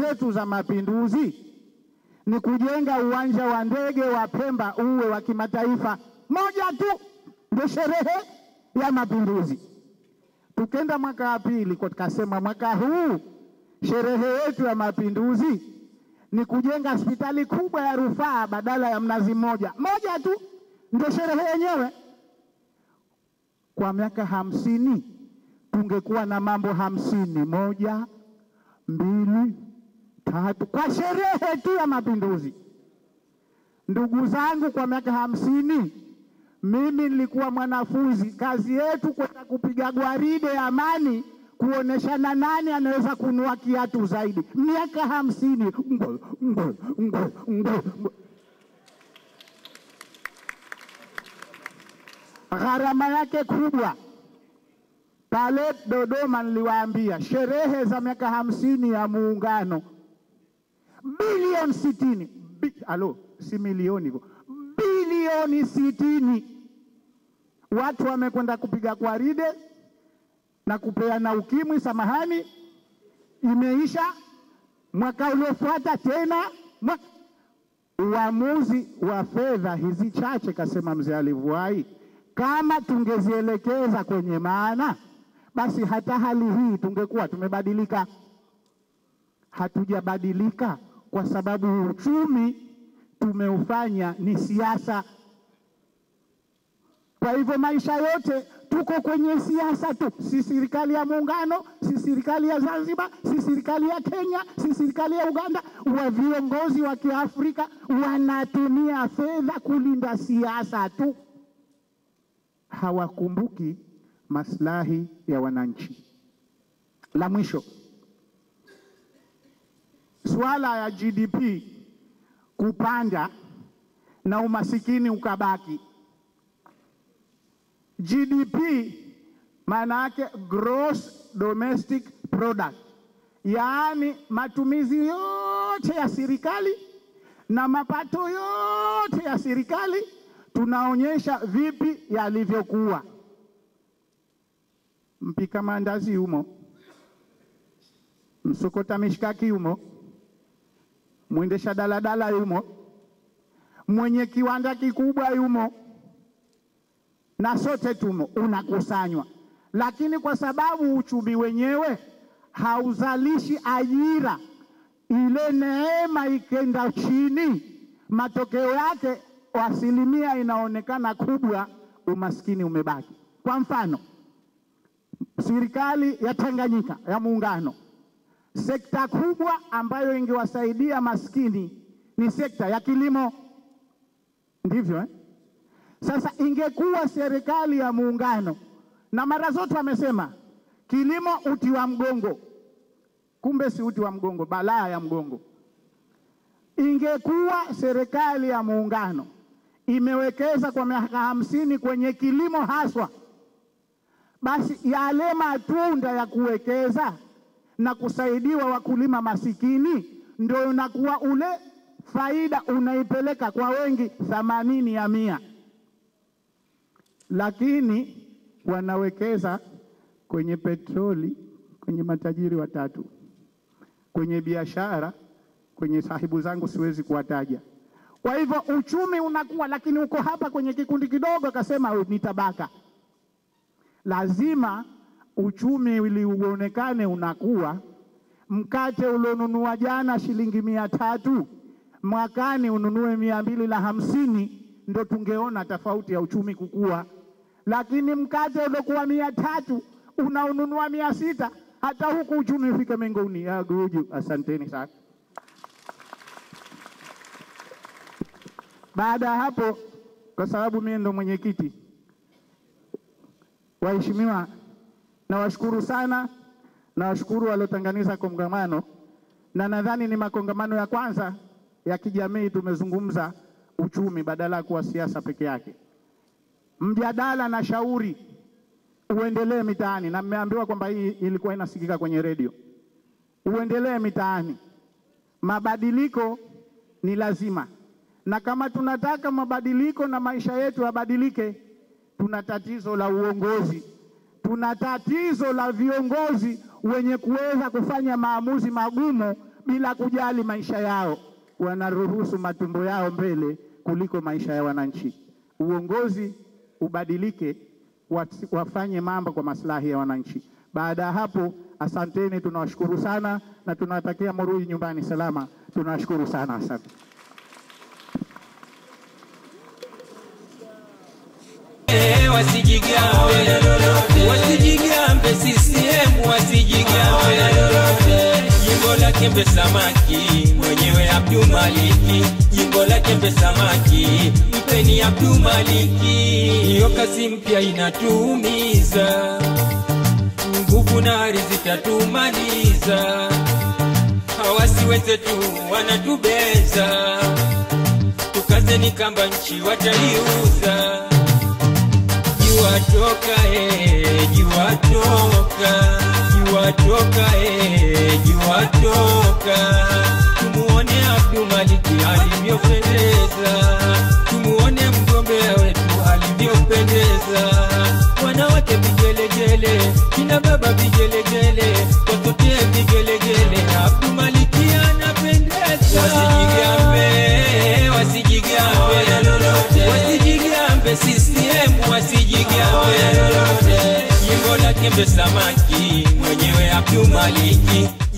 zetu za mapinduzi ni kujenga uwanja wa ndege wa Pemba uwe wa kimataifa. Moja tu ndio sherehe ya mapinduzi. Tukenda mwaka wa pili, kwa tukasema mwaka huu sherehe yetu ya mapinduzi ni kujenga hospitali kubwa ya rufaa badala ya Mnazi Mmoja. Moja tu ndio sherehe yenyewe. Kwa miaka hamsini tungekuwa na mambo hamsini, moja, mbili, tatu, kwa sherehe tu ya mapinduzi. Ndugu zangu, kwa miaka hamsini mimi nilikuwa mwanafunzi, kazi yetu kwenda kupiga gwaride ya amani kuoneshana nani anaweza kunua kiatu zaidi. Miaka hamsini ngo, ngo, ngo, ngo, ngo. Gharama yake kubwa. Pale Dodoma niliwaambia sherehe za miaka hamsini ya Muungano, bilioni sitini Bi, alo si milioni hivyo, bilioni sitini. Watu wamekwenda kupiga gwaride na kupeana ukimwi, samahani, imeisha. Mwaka uliofuata tena mwa... uamuzi wa fedha hizi chache, kasema mzee Alivuai, kama tungezielekeza kwenye maana, basi hata hali hii tungekuwa tumebadilika. Hatujabadilika kwa sababu uchumi tumeufanya ni siasa. Kwa hivyo maisha yote tuko kwenye siasa tu, si serikali ya muungano, si serikali ya Zanzibar, si serikali ya Kenya, si serikali ya Uganda. Wa viongozi wa Kiafrika wanatumia fedha kulinda siasa tu, hawakumbuki maslahi ya wananchi. La mwisho, suala ya GDP kupanda na umasikini ukabaki. GDP maana yake gross domestic product, yaani matumizi yote ya serikali na mapato yote ya serikali, tunaonyesha vipi yalivyokuwa. Mpika mandazi yumo, msokota mishkaki yumo, mwendesha daladala yumo, mwenye kiwanda kikubwa yumo na sote tumo, unakusanywa. Lakini kwa sababu uchumi wenyewe hauzalishi ajira, ile neema ikenda chini, matokeo yake asilimia inaonekana kubwa, umaskini umebaki. Kwa mfano, serikali ya Tanganyika ya Muungano, sekta kubwa ambayo ingewasaidia maskini ni sekta ya kilimo, ndivyo eh? Sasa ingekuwa serikali ya muungano, na mara zote wamesema kilimo uti wa mgongo, kumbe si uti wa mgongo, balaa ya mgongo. Ingekuwa serikali ya muungano imewekeza kwa miaka hamsini kwenye kilimo haswa, basi yale matunda ya kuwekeza na kusaidiwa wakulima masikini ndio unakuwa ule faida unaipeleka kwa wengi, thamanini ya mia lakini wanawekeza kwenye petroli, kwenye matajiri watatu, kwenye biashara, kwenye sahibu zangu siwezi kuwataja. Kwa hivyo uchumi unakuwa, lakini uko hapa kwenye kikundi kidogo, akasema ni tabaka. Lazima uchumi ili uonekane unakuwa, mkate ulionunua jana shilingi mia tatu mwakani ununue mia mbili na hamsini ndo tungeona tofauti ya uchumi kukua lakini mkate uliokuwa mia tatu unaununua mia sita hata huku uchumi ufike mbinguni. Aguju, asanteni sana. Baada ya hapo, kwa sababu mimi ndo mwenyekiti, waheshimiwa, nawashukuru sana, nawashukuru waliotanganiza kongamano, na nadhani ni makongamano ya kwanza ya kijamii tumezungumza uchumi badala ya kuwa siasa peke yake. Mjadala na shauri uendelee mitaani, na mmeambiwa kwamba hii ilikuwa inasikika kwenye redio. Uendelee mitaani, mabadiliko ni lazima, na kama tunataka mabadiliko na maisha yetu yabadilike, tuna tatizo la uongozi, tuna tatizo la viongozi wenye kuweza kufanya maamuzi magumu bila kujali maisha yao, wanaruhusu matumbo yao mbele kuliko maisha ya wananchi. Uongozi ubadilike, wati- wafanye mambo kwa maslahi ya wananchi. Baada ya hapo, asanteni, tunawashukuru sana na tunawatakia murudi nyumbani salama. Tunawashukuru sana, asante. Eh, wasijigambe wasijigambe CCM wasijigambe jimbo la Kembe Samaki mwenyewe Abdul Maliki jimbo la Kembe Samaki mpeni Abdul Maliki hiyo kazi mpya inatuumiza nguvu na ari zitatumaliza hawasi wenzetu wanatubeza tukazeni kamba nchi wataiuza jua toka eh, jua toka jua toka eh, jua toka tumuone Abdul Maliki alivyopendeza tumuone mgombea wetu alivyopendeza wanawake vigelegele kina baba vigelegele watotie vigelegele Abdul Maliki anapendeza wasijigambe wasijigambe wasijigambe CCM wasijigambe jimbo la Kembe Samaki mwenyewe Abdul Maliki